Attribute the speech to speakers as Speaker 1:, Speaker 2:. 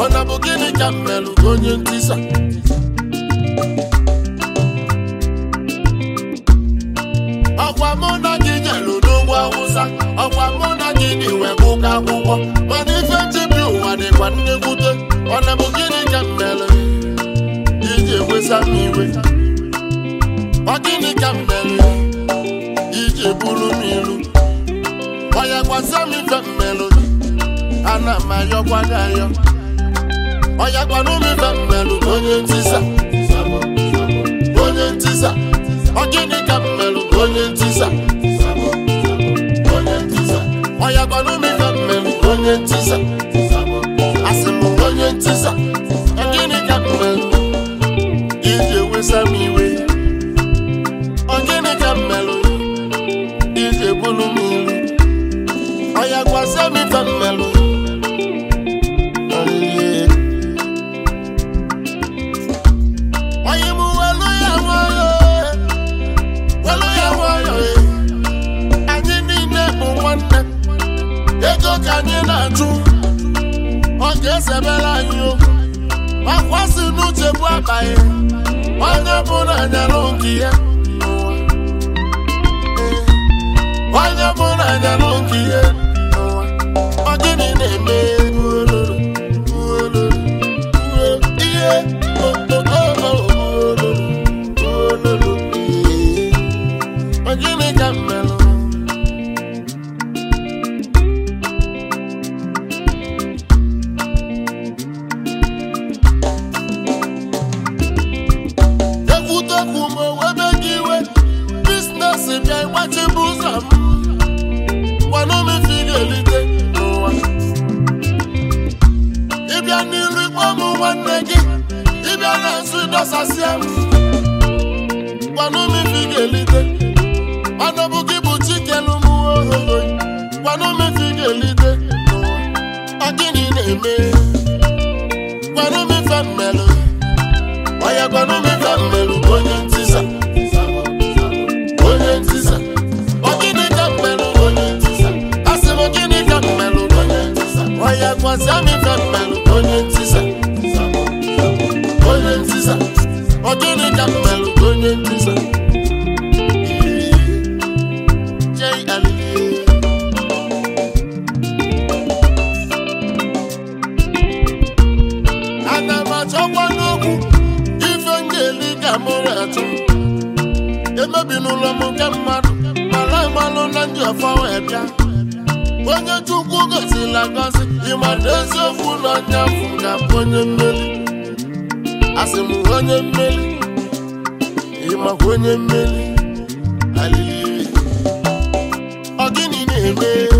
Speaker 1: ọ na bụ gịnị ka m melụ onye ntisa ọkwa mụ na gị jelụ n'ugwu awụsa ọkwa mụ na gị dị wee gụka akwụkwọ mana ife nchebi ụwa dịkwa nnekwute ọ na bụ gịnị ka m melụ iji ewesa m iwe ọ gịnị ka m melụ iji buru m ilu ọya gwasa m ife m melụ ana m ayọkwa gị ayọ ọya gwanụ m ife m melụ onye ntisa onye ntisa ọ gịnị ka m melụ onye ntisa onye ntisa ọya gwanụ m ife m melụ onye ntisa asị m onye ntisa ọ gịnị ka m melụ iji ewesa m iwe ọ gịnị ka m melụ iji ebulu m ilu ọya gwasa m ife m melụ Ọlịlị. Onye mụ welu ya nwayọ welu ya nwayọ anyị niile bụ nwanne ego ka anyị na-achụ ọ ga-esebere anyị okwu makwasị n'uche bụ abaghị onye bụ na anyalụ nke ya n'ụwa. Ee. onye bụ na anyalụ nke ya n'ụwa. ọ gịnị na-eme uololo uololo uo ihe o- o- o- o- uololo uololo ee. ọ gịnị ka m melụ ekwutekwu m owebe gị iwe biznes bịa ịgbachibu ụzọ m gwanụ m ife ị ga-elite n'ụwa ịbịa n'iru ikpọ m nwanne gị ịbịa na-asụ ịdọsasịa m gwanụ m ife ị ga-elite ọnọbụ gị bụ chikelu m ohoho gwanụ m ife ị ga-elite n'ụwa ọ gịnị na-eme gwanụ m ife m melụ Oya gwanụ m ife m melụ onye ntisa onye ntisa ọ gịnị ka m melụ onye ntisa asị m gịnị ka m melụ onye ntisa oya gwazia m ife m melụ onye ntisa onye ntisa ọ gịnị ka m melụ onye ntisa Jay Alili. ana m achọkwa n'okwu ife m ga-eli ka m na-achụ emebi n'ụlọ m nke mmadụ mara amalụ na ndị ọfọ wee bịa onye chukwu gozila gozi ịmara eziokwu na onye afụ ga-abụ onye mmeri asị m onye mmeri ịmakwa onye mmeri alili ọ gịnị na-eme